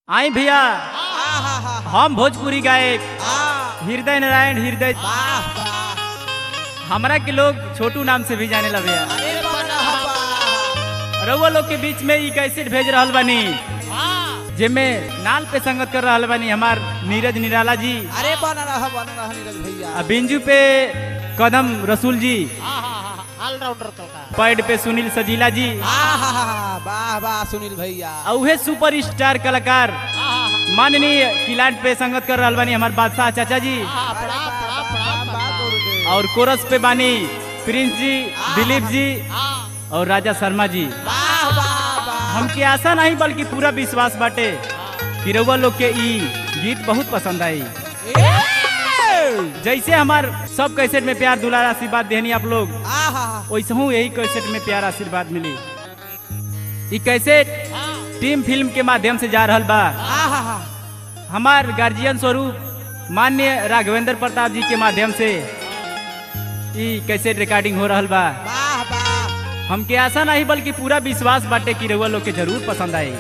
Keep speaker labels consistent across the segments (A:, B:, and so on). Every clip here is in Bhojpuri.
A: आई भैया
B: आहा,
A: हम भोजपुरी गायक
B: आ,
A: हृदय नारायण हृदय
B: वाह, वाह।
A: हमरा के लोग छोटू नाम से भी जाने ला भैया
B: अरे वाह, वाह।
A: रउआ लोग के बीच में ई कैसेट भेज रहल बानी जेमे नाल पे संगत कर रहल बानी हमार नीरज निराला जी
B: अरे बना रहा बना रहा नीरज भैया
A: आ बिंजू पे कदम रसूल जी
C: ऑलराउंडर तो का
A: पैड पे सुनील सजीला जी
B: आहा, वाह वाह सुनील भैया
A: आ उहे सुपर स्टार कलाकार माननीय किलाट पे संगत कर रहल बानी हमार बादशाह चाचा जी
C: हाँ,
B: अरे
C: पड़ा
B: वाह,
C: पड़ा
B: वाह,
C: पड़ा
B: वाह, वाह, गुरुदेव।
A: और कोरस पे बानी प्रिंस जी दिलीप जी
C: हाँ,
A: और राजा शर्मा जी
B: वाह वाह वाह
A: हमके आशा नहीं बल्कि पूरा विश्वास बाटे कि रउआ लोग के ई गीत बहुत पसंद आई
B: ए!
A: जैसे हमार सब कैसेट में प्यार दुलार आशीर्वाद देहनी आप लोग
B: आहा,
A: वैसे हूँ यही कैसेट में प्यार आशीर्वाद मिली ई कैसेट टीम फिल्म के माध्यम से जा रहल बा
B: आहा,
A: हमार गार्जियन स्वरूप मान्य राघवेंद्र प्रताप जी के माध्यम से ई कैसेट रिकॉर्डिंग हो रहल बा
B: वाह वाह
A: हमके आशा नहीं बल्कि पूरा विश्वास बाटे कि रउआ लोग के जरूर पसंद आई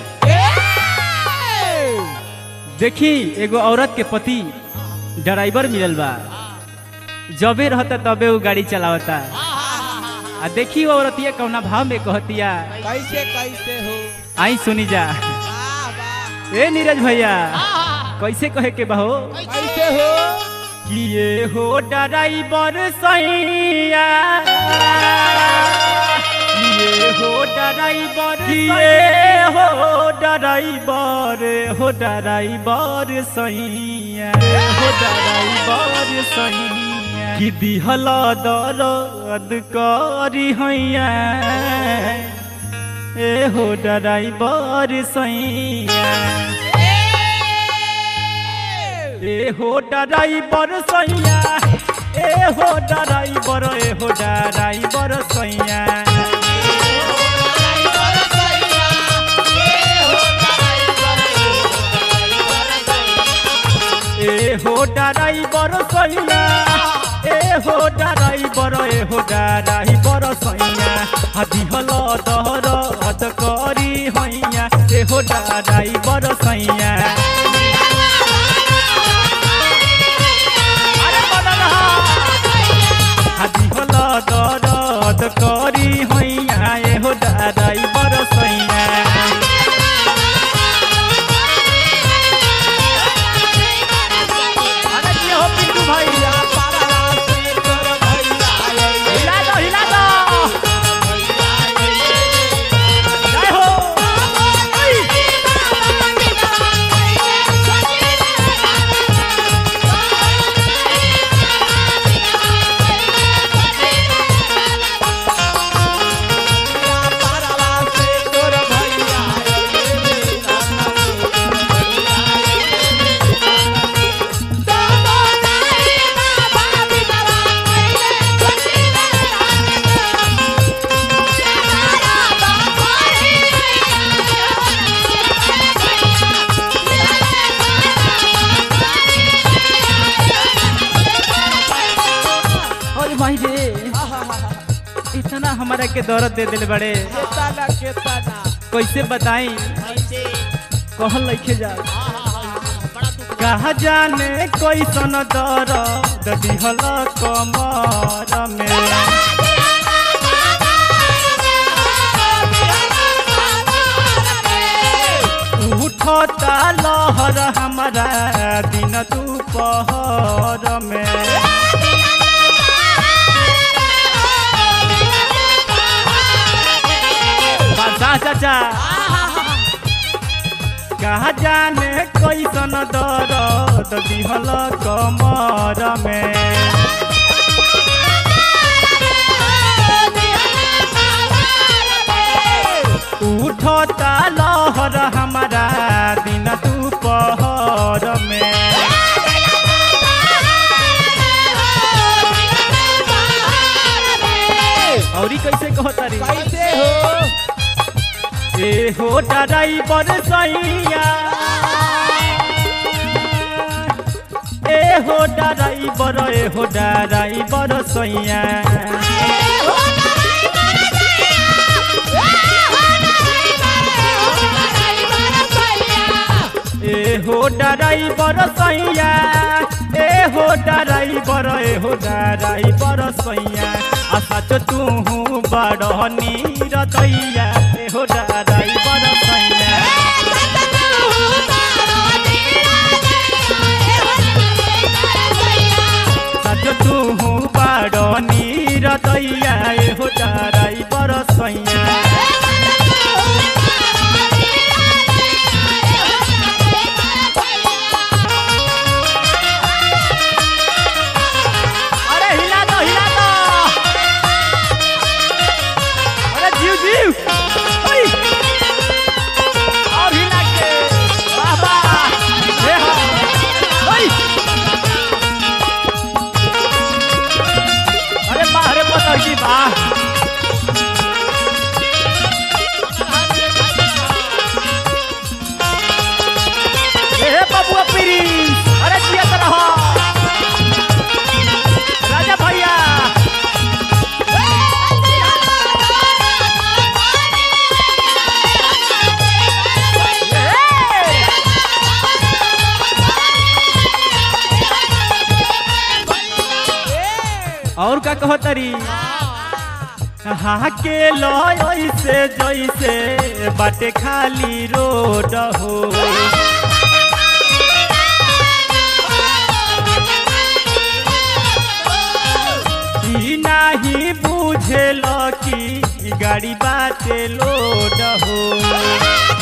B: ए!
A: देखी एगो औरत के पति ड्राइवर मिलल बा जबे रहता तबे वो गाड़ी चलावता आ देखी वो औरतिया कौना भाव में कहतिया
B: कैसे कैसे हो
A: आई सुनी जा
B: वाह वाह
A: ए नीरज भैया कैसे कहे के बहो
B: कैसे हो
A: कि ये हो ड्राइवर सैया ये हो ड्राइवर ये हो ड्राइवर हो ड्राइवर सैया हो ड्राइवर सैया कि दिहल दर्द करी हैया ए हो ड्राइवर सैया ए हो ड्राइवर सैया ए हो ड्राइवर ए हो ड्राइवर सैया ए हो ड्राइवर सैया ए हो ड्राइवर ए हो ड्राइवर सैया हदी हल दहर हद करी हैया ए हो ड्राइवर सैया अरे बदल हा। हाथी हल दरद करी हैया एहो ड्राइवर सैया अरे की हो पिंटू भैया हिला दो हिला दो जय हो अरे भाई रे इतना हमारा के दौरत दे दिल बड़े कैसे बताई
C: ऐसे
A: कहल लिखे जा
C: हाँ, हाँ, हाँ, हाँ, बड़ा दुख
A: कहा जाने कैसन दर्द दिहल कमर में उठता लहर हमारा दिन दोपहर में बादशाह चाचा कहा जाने कैसन दर्द दिहल कमर में उठता लहर हमारा दिन दोपहर में औरी कैसे कहता रे
B: कैसे हो
A: ए हो ड्राइवर सैया ए हो ड्राइवर ए हो ड्राइवर सैया ए हो ड्राइवर सैया ए हो ड्राइवर ए हो ड्राइवर सैया आ सच तू बड़ नीर दैया ए हो ड्राइवर सैया सच तू बड़ नीर दैया ए हो ड्राइवर सैया अरे हिला दो हिला दो अरे जीव जीव ओई और हिला के वाह वाह हे हा ओई अरे वाह अरे पता की वाह ए बबुआ प्रिंस अरे जिया तरह राजा भैया ए! और का कहो तरी हाँ के लो ऐसे जैसे बाटे खाली रोड हो ई नाही बुझेल कि गाड़ी बाटे लोड हो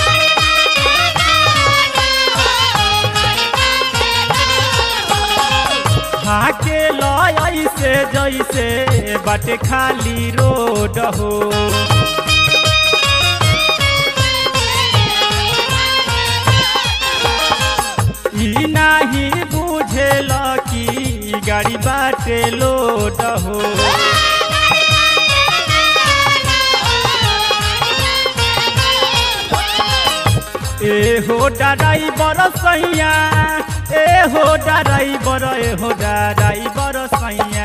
A: हाके लय ऐसे जैसे बाटे खाली रोड हो ई नाही बुझेल कि गाड़ी बाटे लोड हो ए हो ड्राइवर सैया ए हो ड्राइवर ए हो ड्राइवर सैया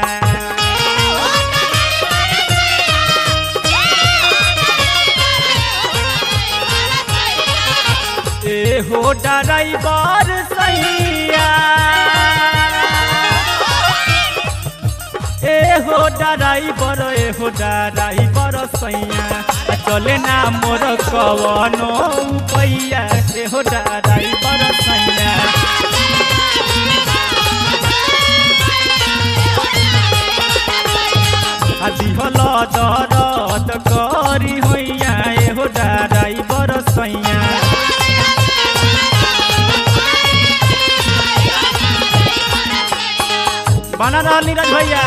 A: ए हो ड्राइवर सैया ए हो ड्राइवर ए हो ड्राइवर सैया आ चले ना मोर कवनो पैया ए हो ड्राइवर सैया आ दिहल दरद करी होइया ए हो ड्राइवर सैया बना रहल नीरज भैया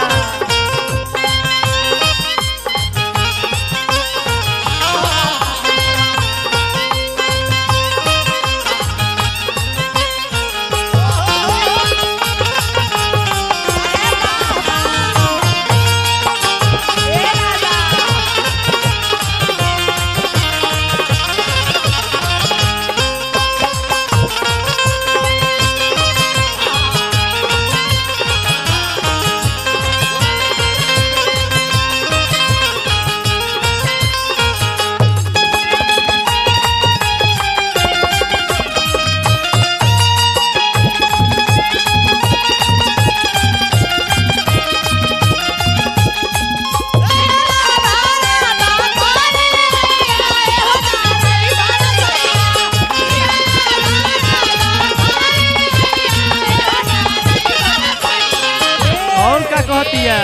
A: और का कहतिया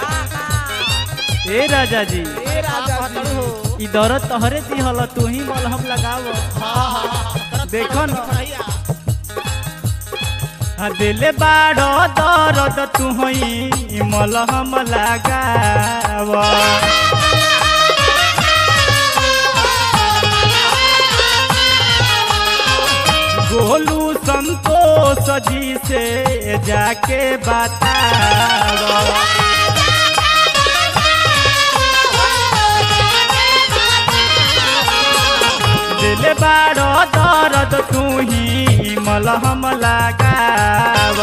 A: ए राजा जी
B: ए राजा जी हो
A: ई दरद तोहरे दिहल तू ही मलहम लगाव
C: हाँ हाँ
A: देखो न
C: भैया
A: आ दिले बाड़ दरद तू ही मलहम लगाव गोलू संतोष जी से जाके बताव दिल बाड़ दर्द तू ही मलहम लगाव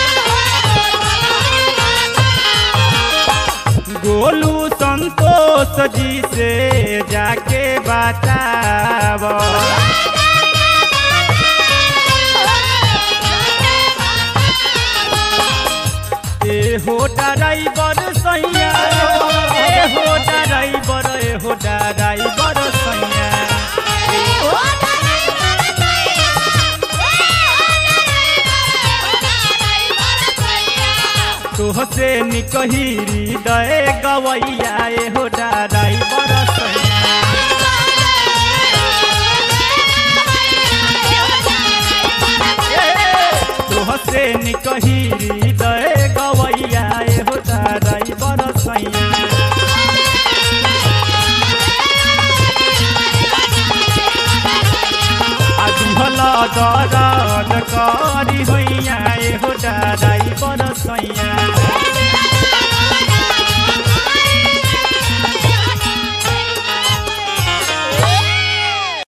A: गोलू संतोष जी से जाके बताब ए हो ड्राइवर सैया ए हो ड्राइवर ए हो ड्राइवर सैया तुहसे निकहिरी दए गवैया ए हो ड्राइवर